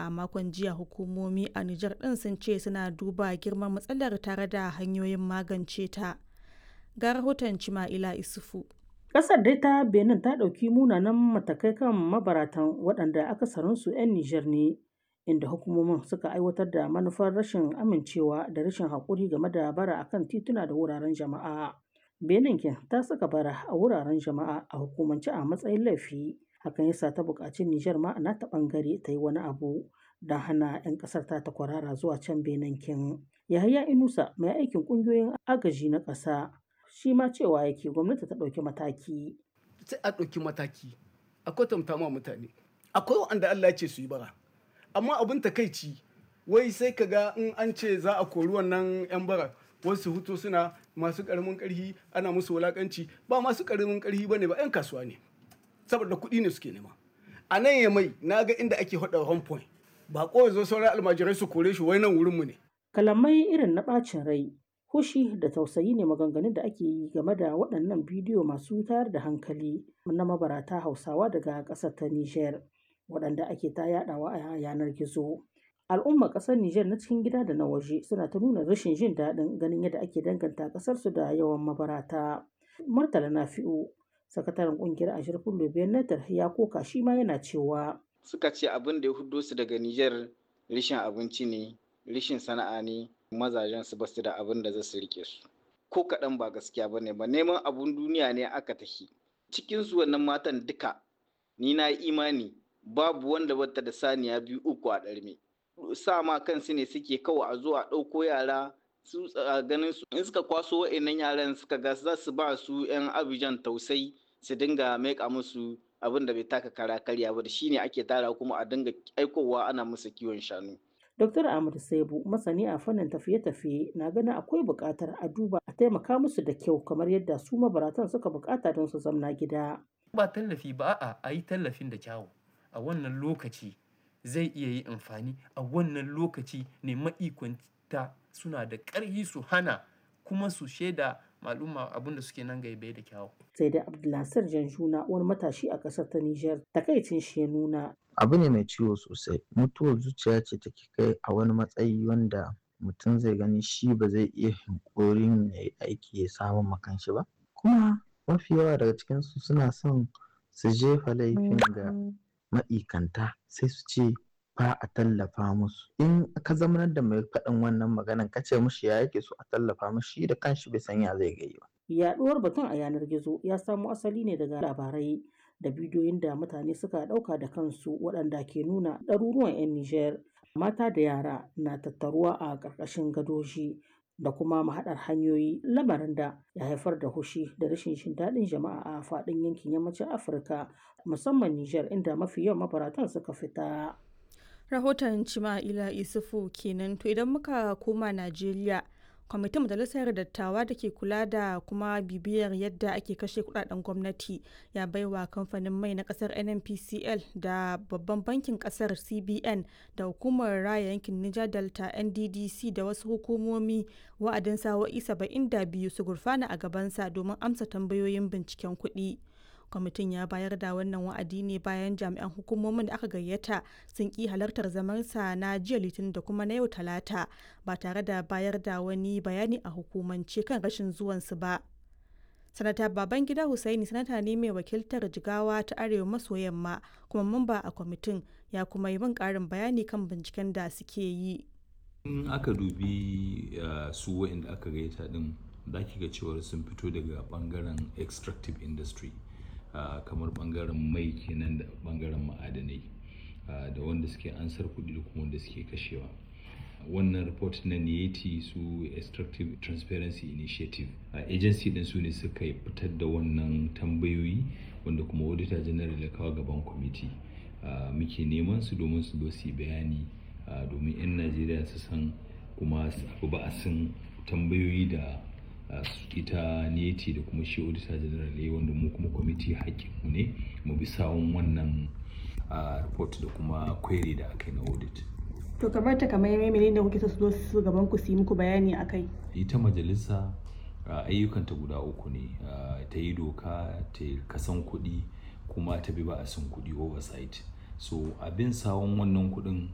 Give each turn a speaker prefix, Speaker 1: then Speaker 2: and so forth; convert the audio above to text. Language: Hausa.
Speaker 1: a makon jiya hukumomi a Nijar ɗin sun ce suna duba girman matsalar tare da hanyoyin magance ta. Ga rahoton Cima'ila Isufu.
Speaker 2: Ƙasar dai ta Benin ta ɗauki munanan matakai kan mabaratan waɗanda akasarinsu 'yan Nijar ne, inda hukumomin suka aiwatar da manufar rashin amincewa da rashin haƙuri game da bara akan tituna da wuraren jama'a. Benin kin ta saka bara a wuraren jama'a a hukumance a matsayin laifi. Hakan yasa ta buƙaci Nijar ma na ta ɓangare ta yi wani abu don hana 'yan ƙasar ta ta kwarara zuwa can Benin kin. Yahaya Inusa mai aikin ƙungiyoyin agaji na ƙasa shi ma cewa yake gwamnati ta ɗauki mataki.
Speaker 3: Sai a ɗauki mataki a kwatanta ma mutane. Akwai wanda Allah ya ce su yi bara. Amma abin takaici wai sai ka ga in an ce za a kori wannan 'yan bara wasu hutu suna masu ƙaramin ƙarfi ana musu wulaƙanci ba masu ƙaramin ƙarfi ba ne ba 'yan kasuwa ne. Saboda kuɗi ne suke nema. A nan ya mai na ga inda ake haɗa home point. Ba ko zo sauran almajirai su kore shi wai nan wurinmu ne.
Speaker 2: Kalamai irin na ɓacin rai Hushi da tausayi ne maganganun da ake yi game da waɗannan bidiyo masu tayar da hankali na mabarata Hausawa daga ƙasar ta Nijar, waɗanda ake ta yaɗawa a yanar gizo. Al'ummar ƙasar Nijar na cikin gida da na waje suna ta nuna rashin jin daɗin ganin yadda ake danganta ƙasarsu da yawan mabarata. Murtala Nafi'u, sakataren ƙungiyar Ashirfin Lubiyar Natar ya koka shi ma yana cewa.
Speaker 4: Suka ce abin da ya hudo su daga Nijar rishin abinci ne, rishin sana'a ne, mazajen su basu da abin da za su rike su ko kaɗan ba gaskiya bane ba neman abun duniya ne aka tafi cikin su wannan matan duka ni na imani babu wanda bata da saniya biyu uku a ɗarme sa ma kansu ne suke kawai a zo a ɗauko yara su ganin su in suka kwaso wa'annan yaran suka ga za su ba su yan abijan tausai su dinga maika musu abin da bai taka kara karya ba da shine ake tara kuma a dinga aikowa ana musu kiwon shanu
Speaker 2: Dr. Ahmad Saibu, masani a fannin tafiye-tafiye, na ganin akwai buƙatar a duba a taimaka musu da kyau kamar yadda su mabaratan suka buƙata don su zamna gida.
Speaker 5: Ba tallafi ba a a yi tallafin da kyawu. A wannan lokaci zai iya yi amfani a wannan lokaci ne ma'ikwanta suna da ƙarfi su hana kuma su shaida maluma abinda suke nan gaibe da kyawu.
Speaker 2: Sai da Abdulnasir Janjuna wani matashi a ƙasar ta Nijar takaicin shi ya nuna
Speaker 6: abu ne mai ciwo sosai mutuwar zuciya ce take kai a wani matsayi wanda mutum zai gani shi ba zai iya hankorin ya yi aiki ya samu makanshi ba kuma mafi yawa daga cikinsu suna son su jefa laifin ga ma'ikanta sai su ce ba a tallafa musu in ka zamanar da mai faɗin wannan maganan ka ce mushi ya yake so a tallafa mushi da kanshi bai san ya zai gai ba
Speaker 2: yaɗuwar batun a yanar gizo ya samo asali ne daga labarai da bidiyoyin da mutane suka ɗauka da kansu waɗanda ke nuna ɗaruruwan 'yan Nijar mata da yara na tattaruwa a ƙarƙashin gadoji da kuma mahaɗar hanyoyi lamarin da ya haifar da hushi da rashin jin daɗin jama'a a faɗin yankin yammacin Afirka musamman Nijar inda mafi yawan mabaratan suka fita.
Speaker 1: Rahoton Cima'ila Isufu kenan to idan muka koma Najeriya kwamitin majalisar dattawa da ke kula da kuma bibiyar yadda ake kashe kudaden gwamnati ya baiwa kamfanin mai na kasar nnpcl da babban bankin kasar cbn da hukumar raya yankin niger delta nddc da wasu hukumomi wa'adin sa'o'i 72 su gurfana a gabansa domin amsa tambayoyin binciken kuɗi. kwamitin ya bayar da wannan wa'adi ne bayan jami'an hukumomin da aka gayyata sun ki halartar zamansa na jiya litinin da kuma na yau talata ba tare da bayar da wani bayani a hukumance kan rashin zuwansu ba sanata babangida hussaini sanata ne mai wakiltar jigawa ta arewa maso yamma kuma mamba a kwamitin ya kuma yi min karin bayani kan binciken da suke yi
Speaker 7: in aka dubi su wa'inda aka gayyata din za ki ga cewar sun fito daga bangaren extractive industry Uh, kamar bangaren mai kenan da bangaren ma'adanai uh, da wanda suke ansar kuɗi da kuma wanda suke kashewa wannan report na niyeti su extractive transparency initiative uh, agency din su ne suka fitar da wannan tambayoyi wanda kuma auditor general ya kawo gaban kwamiti muke neman su domin su zo su bayani domin 'yan najeriya su san kuma su ba a san tambayoyi da ita neti da kuma shi auditor general ya wanda mu kuma kwamiti mu ne mu bi sawun wannan report da kuma query da aka yi na audit
Speaker 1: to kamar ta kamar yamai da kuke so su zo su gaban ku su yi muku bayani akai
Speaker 7: ita majalisa ayyukanta guda uku ne ta yi doka ta kasan kuɗi kuma ta bi ba a san kuɗi oversight so abin sawun wannan kuɗin